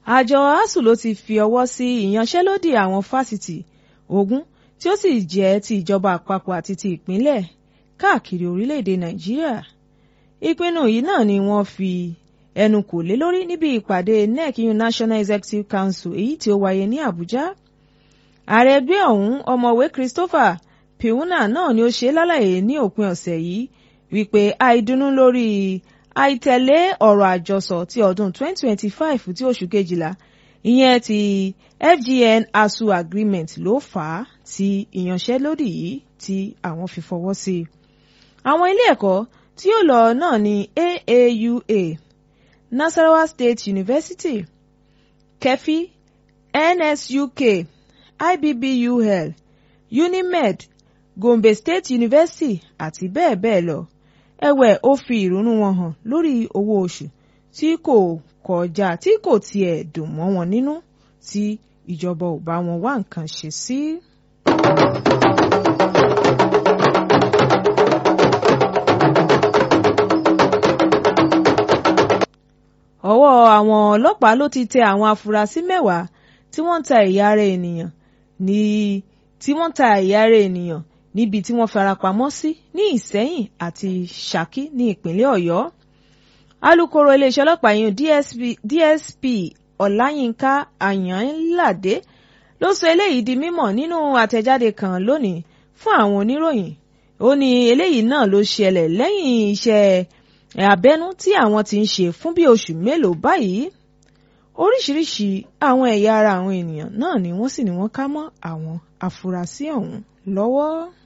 àjọ asuu ló ti fi ọwọ́ sí ìyanṣẹ́lódì àwọn fásitì ogún tí ó sì jẹ́ ti ìjọba àpapọ̀ àti ti ìpínlẹ̀ káàkiri orílẹ̀-èdè nàìjíríà ìpinnu yìí náà ni wọ́n fi ẹnu kò lé lórí níbi ìpàdé nec national executive council èyí tí ó wáyé ní àbújá ààrẹ ẹgbẹ́ ọ̀hún ọ̀mọ̀wé christopher piuna náà ni ó ṣe lálàyé ní òpin ọ̀sẹ̀ yìí wípé àìdùnnú lórí àìtẹ̀lé ọ̀rọ̀ àjọsọ ti ọdún 2025 tí oṣù kejìlá ìyẹn ti FGN ASUU agreement ló fà á tí ìyanṣẹ́lódì yìí tí àwọn fi fọwọ́ sí i. àwọn ilé ẹ̀kọ́ tí yóò lọ náà ni AAUA Nasarawa State University KEFI NSUK IBBUL UNIMED Gombe State University àti bẹ́ẹ̀ bẹ́ẹ̀ lọ ẹ̀wẹ̀ ó fi ìrònú wọn hàn lórí owó oṣù tí kò kọjá tí kò tiẹ̀ dùn mọ́ wọn nínú tí ìjọba ò bá wọn wá nǹkan ṣe sí. ọwọ́ àwọn ọlọ́pàá ló ti tẹ àwọn afurasí mẹ́wàá tí wọ́n ń ta ẹ̀yà ara ènìyàn ní tí wọ́n ń ta ẹ̀yà ara ènìyàn níbi tí wọ́n farapamọ́ sí ní Ìsẹ́yìn àti Ṣakí ní ìpínlẹ̀ Ọ̀yọ́ alūkkóró iléeṣẹ́ ọlọ́pàá yìí DSP, DSP Ọláyínká Àyànládé ló sọ eléyìí di mímọ̀ nínú àtẹ̀jáde kan lónìí fún àwọn oníròyìn ó ní eléyìí náà ló ṣẹlẹ̀ lẹ́yìn iṣẹ́ abẹ́nú tí àwọn ti ń ṣe fún bí oṣù mélòó báyìí oríṣiríṣi àwọn ẹ̀yà ara àwọn ènìyàn náà ni wọ́n sì ní wọ́n ká mọ́ àwọn afurasí ọ̀hún lọ́wọ́.